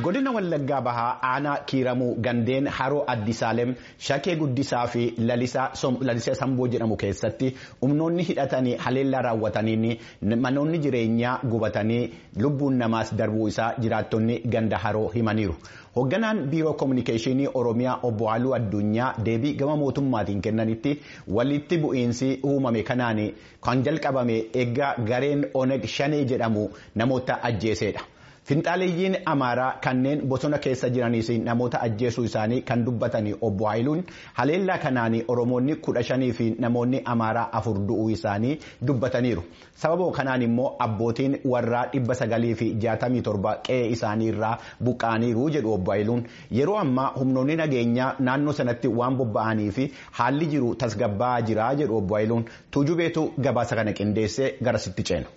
godina wallaggaa bahaa aanaa kiiramuu gandeen haroo addisaalem shakee guddisaa fi lalisee samboo jedhamu keessatti humnoonni hidhatanii haleellaa raawwataniin manoonni jireenyaa gubatanii lubbuun namaas darbuu isaa jiraattonni ganda haroo himaniiru. hoogganaan biiroo koominikeeshinii oromiyaa obbo Halluu Addunyaa deebii gama mootummaatiin kennanitti walitti bu'iinsi uumame kanaan kan jalqabame eeggaa gareen oneg shanee jedhamu namoota ajjeesedha. Finxaaleeyyiin Amaaraa kanneen bosona keessa jiraniis namoota ajjeesuu isaanii kan dubbatanii obbo Haayiluun haleellaa kanaan Oromoonni kudha shanii fi namoonni Amaaraa afur du'uu isaanii dubbataniiru. Sababa kanaan immoo abbootiin warraa dhibba sagalii fi jaatamii torba qe'ee isaanii irraa buqqaaniiru jedhu obbo Haayiluun yeroo ammaa humnoonni nageenyaa naannoo sanatti waan bobba'anii fi haalli jiru tasgabbaa'aa jira jedhu obbo Haayiluun tuujubeetu gabaasa kana qindeessee garasitti ceena.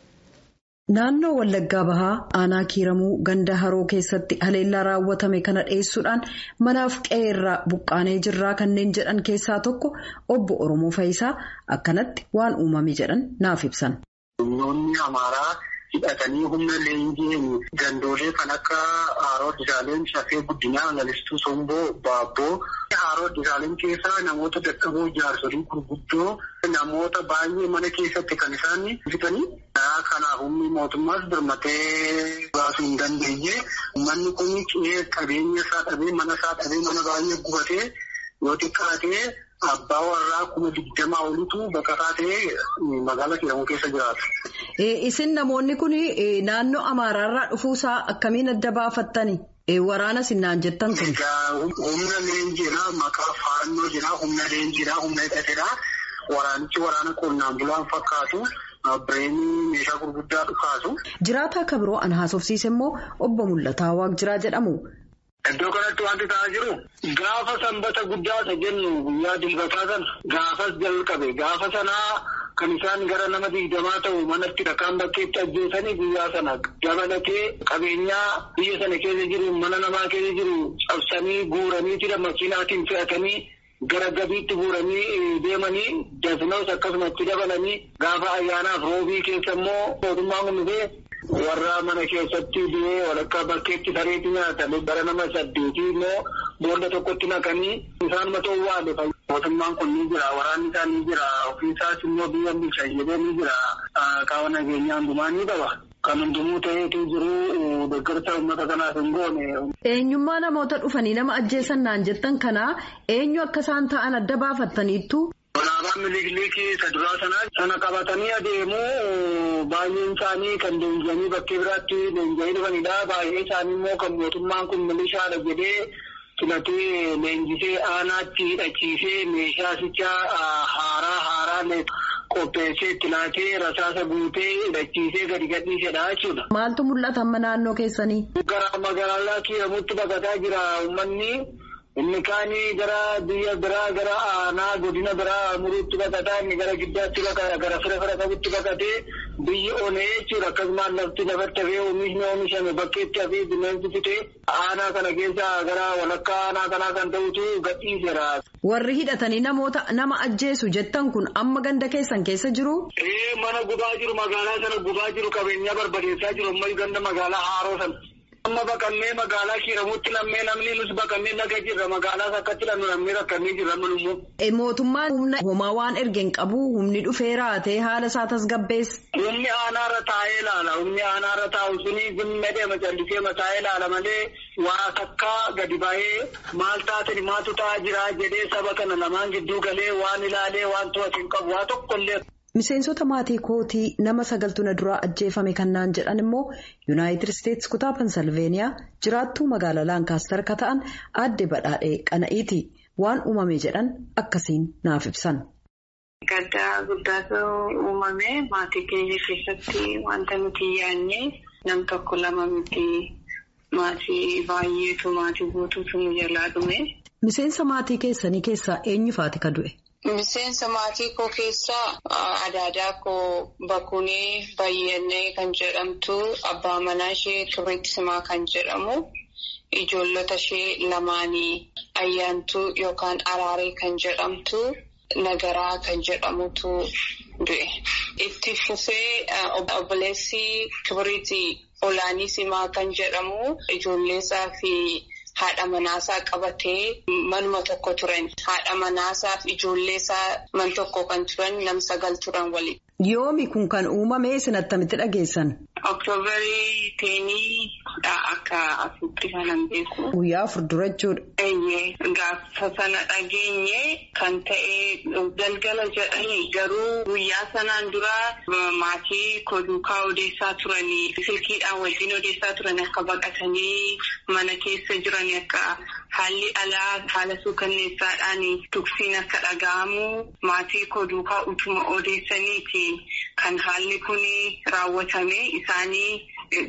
Naannoo Wallaggaa Bahaa aanaa kiiramuu ganda haroo keessatti haleellaa raawwatame kana dhiyeessuudhaan manaaf qe'ee irraa buqqaanee jirraa kanneen jedhan keessaa tokko obbo Oromoo Fayisaa akkanatti waan uumame jedhan naaf ibsan. Humnoonni Amaaraa hidhatanii humna leenjiin gandoolee kan akka Haaroo Disaaleen Shafee Guddinaa Lalistuu Somboo Baabboo Haaroo Disaaleen keessaa namoota dadhaboo jaarsolii gurguddoo namoota baay'ee mana keessatti kan isaan fitanii kanaaf humni mootummaas birmatee baasuu hin dandeenye manni kun qe'ee qabeenya isaa dhabee mana isaa dhabee mana baay'ee gubatee yoo xiqqaatee abbaa warraa kuma digdamaa olitu baqataa ta'ee magaalaa kiiramuu keessa jiraata. Isin namoonni kun naannoo Amaaraarraa dhufuusaa akkamiin adda baafattani? Waraana sinnaan jettan kun. Humna leenjiidhaa maqaa faannoo jira humna leenjiidhaa humna hidhateedhaa waraanichi waraana qonnaan bulaan fakkaatu. Bireenii meeshaa gurguddaa dhukaasu. Jiraataa akka biroo an haasofsiise immoo obbo Mul'ataa Waaqjiraa jedhamu. Iddoo kanatti wanti ta'aa jiru gaafa sanbata guddaa isa jennu guyyaa dilbataa sana gaafas jalqabe gaafa sanaa kan isaan gara nama digdamaa ta'u manatti dhakaan bakkeetti ajjeesanii guyyaa sana dabalatee qabeenyaa biyya sana keessa jiru mana namaa keessa jiru cabsanii guuranii jira makiinaatiin fe'atanii. gara gabiitti guuranii deemanii dasnoos akkasumatti dabalanii gaafa ayyaanaaf roobii keessa immoo mootummaan kunnufee warra mana keessatti du'ee walakkaa bakkeetti sareetti nyaatame bara nama saddeetii immoo boolla tokkotti naqanii isaan mata waale mootummaan kun ni jira waraanni isaa ni jira ofiisaas immoo biyya bulchan jedhee ni jira qaama nageenyaa hundumaa ni qaba. Kan hundumuu ta'eetu jiru deeggarsa uummata kanaaf hin goone. Eenyummaa namoota dhufanii nama ajjeesan naan jettan kanaa eenyu akka isaan ta'an adda baafattaniittu. Alaabaan miliikilii isa duraa sanaa sana qabatanii adeemuu baay'een isaanii kan leenji'anii bakkee biraatti leenji'anii dhufanidha. Baay'ee isaanii immoo kan mootummaan kun milishaadha jedhee filatee leenjisee aanaatti hidhachiisee meeshaasicha haaraa haaraa qopheessee itti laatee rasaasa guutee hidhachiisee gadi gadhiisedha jechuudha. Maaltu mul'ata amma naannoo keessanii? Gara magaalaa kiiramutti baqataa jira uummanni. Inni kaanii gara biyya biraa gara aanaa godina biraa muruutti baqataa inni gara giddaatti baqata gara fira fira qabutti baqatee biyyi onee jechuudha akkasumas lafti lafatti hafee oomishni oomishame bakkeetti hafee bineensi fitee aanaa kana keessa gara walakkaa aanaa kanaa kan ta'utu gadhiiseera. Warri hidhatanii namoota nama ajjeesu jettan kun amma ganda keessan keessa jiru? Ee mana gubaa jiru magaalaa sana gubaa jiru qabeenyaa barbadeessaa jiru ammayyu ganda magaalaa haaroo sana. Amma baqannee magaalaa kiiramutti lammee namni nus baqannee laga jirra magaalaas akkatti lannu lammee rakkannee jirra manummoo. Mootummaan humna homaa waan ergeen qabu humni dhufee raatee haala isaa tasgabbeessa. Humni aanaarra taa'ee ilaala humni aanaarra taa'u suni zimma deema callisee mataa'ee ilaala malee waa takkaa gadi ba'ee maal taatani maaltu ta'aa jira jedhee saba kana lamaan gidduu galee waan ilaalee waan to'atu hin qabu waa tokkollee. Miseensota maatii kootii nama sagaltu na duraa ajjeefame kannaan jedhan immoo yuunaayitid isteetsi kutaa pensilveeniyaa jiraattuu magaalaa laankaastar ka ta'an aadde badhaadhee qana'iiti waan uumame jedhan akkasiin naaf ibsan. Gaddaa guddaatu uumame maatii keenya keessatti wanta nuti yaadne nam tokko lama miti maatii baay'eetu maatii guutuutu nu jalaa dhume. Miseensa maatii keessanii keessaa eenyufaati ka du'e? Miseensa maatii koo keessaa adaadaa koo Bakunee Bayyannee kan jedhamtu abbaa manaa ishee Turreetti Simaa kan jedhamu ijoollota ishee lamaanii ayyaantuu yookaan araaree kan jedhamtu Nagaraa kan jedhamutu du'e. Itti fufee obboleessi Kibiriiti Olaanii Simaa kan jedhamu ijoolleesaa fi haadha manaasaa qabatee manuma tokko turan. Haadha manaasaa fi ijoolleesaa man tokko kan turan nam sagal turan waliin. Yoomi kun kan uumame isin attamitti dhageessan? Oktoobarii teenii akka asitti kanan beeku. Guyyaa afur dura jechuudha. Eeyyee gaafa sana dhageenye kan ta'e galgala jedhanii garuu guyyaa sanaan dura maatii koduukaa odeessaa turanii silkiidhaan wajjin odeessaa turan akka baqatanii mana keessa jiran akka haalli alaa haala suukanneessaadhaan tuksiin akka dhaga'amu maatii koduukaa utuma odeessaniiti kan haalli kun raawwatame isaanii.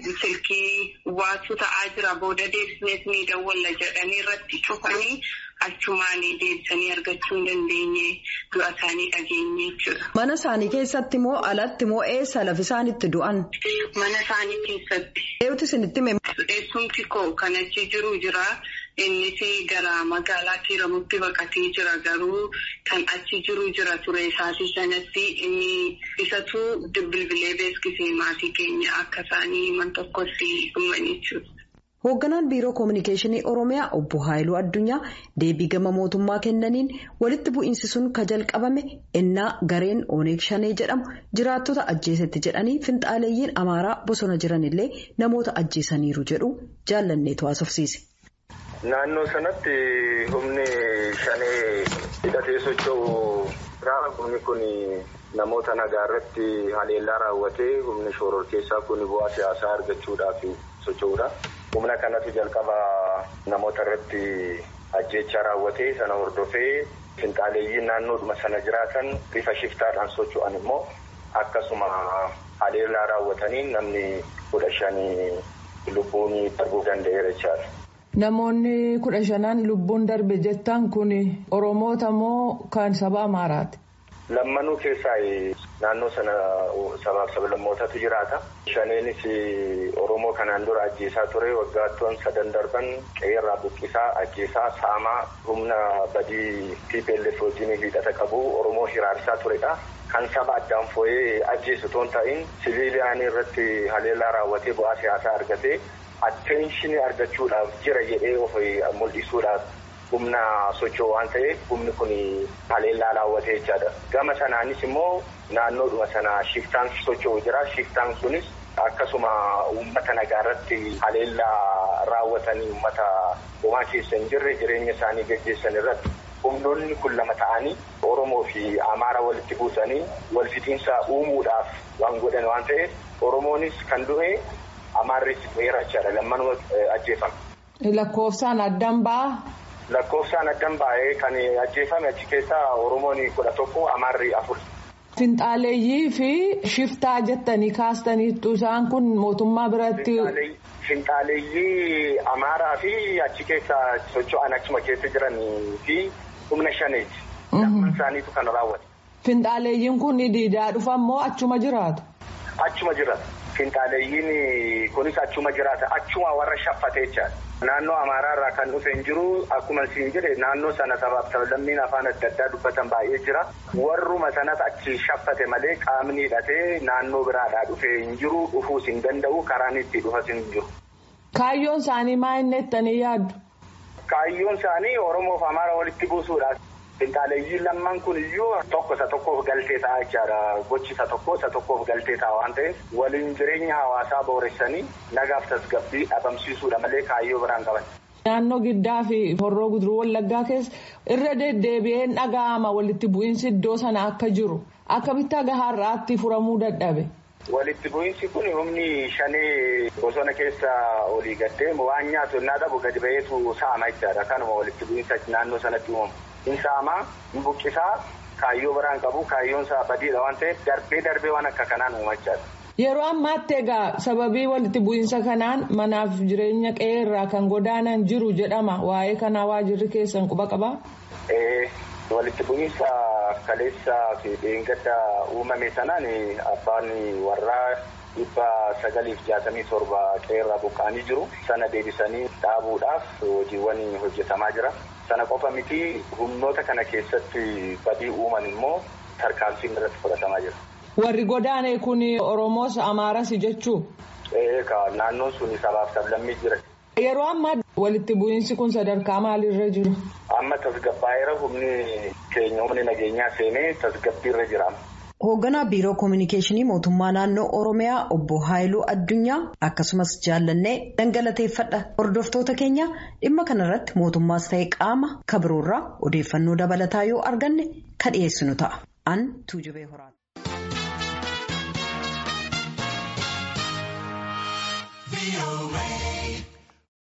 silkii waatu ta'aa jira booda deebisnees ni dawwalla jedhanii irratti cufanii achumaan deebisanii argachuu hin dandeenye du'a isaanii dhageenye jechuudha. Mana isaanii keessatti moo alatti moo eessa lafi isaan itti du'an? Mana isaanii keessatti. Eewwati isinitti hime. Eessumti koo kan achi jiru jira. Innis gara magaalaa Kiiramutti baqatee jira garuu kan achi jiru jira ture isaatii sanatti inni isatu bilbilee beeksisee maatii keenya akka isaanii man tokkotti dhuman jechuudha. Hoogganaan Biiroo Kominikeeshinii Oromiyaa Obbo Haayiluu Addunyaa deebii gama mootummaa kennaniin walitti bu'iinsi sun ka jalqabame ennaa gareen Oneeg Shanee jedhamu jiraattota ajjeesetti jedhanii finxaaleeyyiin Amaaraa bosona jiranillee namoota ajjeesaniiru jedhu jaallanneetu haasofsiise. Naannoo sanatti humni shanee hidhatee socho'u humni kun namoota nagaa irratti haleellaa raawwatee humni shororkeessaa kun bu'aa siyaasaa argachuudhaaf socho'uudha. Humna kanatu jalqaba namoota irratti ajjeechaa raawwatee sana hordofee finxaaleeyyiin naannoodhuma sana jiraatan bifa shiftaadhaan socho'an immoo akkasuma haleellaa raawwataniin namni kudha shanii lubbuun darbuu danda'eera jechaadha. Namoonni kudha shanaan lubbuun darbe jettan kun Oromoota moo kan saba Amaaraati? Lammanuu keessaa naannoo sana sabaaf sablammootatu jiraata. Shaneenis Oromoo kanaan dura ajjeesaa ture waggaattuun sadan darban qe'eerraa buqqisaa ajjeesaa saamaa humna badii TPLF wajjin hidhata qabu Oromoo hiraarsaa turedha. Kan saba addaan foo'ee ajjeesu toon ta'in siviiliyaan irratti haleellaa raawwatee bu'aa siyaasaa argatee. Atteenshini argachuudhaaf jira jedhee of mul'isuudhaaf humna socho'u waan ta'eef humni kun haleellaa raawwatee jechaadha. Gama sanaanis immoo naannoodhuma sana shiftaan socho'u jira. Shiftaan sunis akkasuma uummata nagaa irratti haleellaa raawwatanii uummata homaa keessa hin jirre jireenya isaanii gaggeessan irratti humnoonni kun lama ta'anii Oromoo fi Amaara walitti buusanii wal fixiinsa uumuudhaaf waan godhan waan ta'eef Oromoonis kan du'e. Amaarris dheerachaadha lammanuma ajjeefame. Lakkoofsaan addan ba'aa? Lakkoofsaan addan ba'ee kan ajjeefame achi keessaa Oromoon kudha tokko Amaarri afur. Finxaaleeyyii fi shiftaa jettanii kaastaniittu isaan kun mootummaa biratti. Finxaaleeyyii Amaaraa fi achi keessa socho'an achuma keessa jiranii fi humna shaneeti. Lamman isaaniitu kan raawwate. Finxaaleeyyiin kun diidaa dhufan moo achuma jiraatu? Achuma jiraatu. Finxaaleeyyiin kunis achuma jiraata. Achuma warra shaffatee jechaadha. Naannoo Amaaraa irraa kan dhufe hin jiru. Akkuma siin jedhe naannoo sana sabaaf sablammiin afaan adda addaa dubbatan baay'ee jira. Warruma sanas achi shaffate malee qaamni hidhatee naannoo biraadhaa dhufe hin jiru. Dhufuus hin danda'u. Karaan itti dhufas hin jiru. Kaayyoon isaanii maal inni jettanii yaaddu? Kaayyoon isaanii Oromoof Amaara walitti buusuudha. Finxaaleeyyiin lamman kun iyyuu tokko isa tokkoof galtee ta'a jechaadha. Gochi isa tokko isa tokkoof galtee ta'a waan ta'eef waliin jireenya hawaasaa booressanii nagaaf tasgabbii dhabamsiisuudha malee kaayyoo biraan qaban. Naannoo giddaa fi horroo guduruu wallaggaa keessa irra deddeebi'een dhaga'ama walitti bu'iinsi iddoo sana akka jiru akkamitti aga har'aatti furamuu dadhabe. Walitti bu'iinsi kun humni shanee bosona keessa olii gaddee waan nyaatu innaa dhabu gadi ba'eetu saama jechaadha. Kanuma walitti bu'iinsa naannoo sanatti uumamu. Insaamaa buqqisaa kaayyoo biraan qabu kaayyoon isaa badiidha waan ta'eef darbee darbee waan akka kanaan uumachaadha. Yeroo ammaatti egaa sababii walitti bu'iinsa kanaan manaaf jireenya qe'ee irraa kan godaanan jiru jedhama waa'ee kanaa waajirri keessan quba qabaa? Walitti bu'iinsa kaleessaa fi dheengadda uumame sanaan abbaan warraa dhibba sagaliif jaatamii torba qe'ee irraa buqqa'anii jiru sana deebisanii dhaabuudhaaf hojiiwwan hojjetamaa jira. Sana qofa miti humnoota kana keessatti badii uuman immoo tarkaanfiin irratti fudhatamaa jira. Warri godaane kun Oromoos Amaaras jechuu? Eegaa naannoon sun sabaaf sablammii jira. Yeroo ammaa walitti bu'iinsi kun sadarkaa maalirra jiru? Amma tasgabbaa'eera humni keenya humni nageenyaa seenee tasgabbiirra jira. Hoogganaa Biiroo Kominikeeshinii Mootummaa Naannoo Oromiyaa Obbo Haayiluu Addunyaa akkasumas jaallannee dhangalateeffadha. Hordoftoota keenya dhimma kanarratti mootummaas ta'e qaama kabiroorraa odeeffannoo dabalataa yoo arganne kan dhiyeessinu ta'a. An Tuujubee Horaati.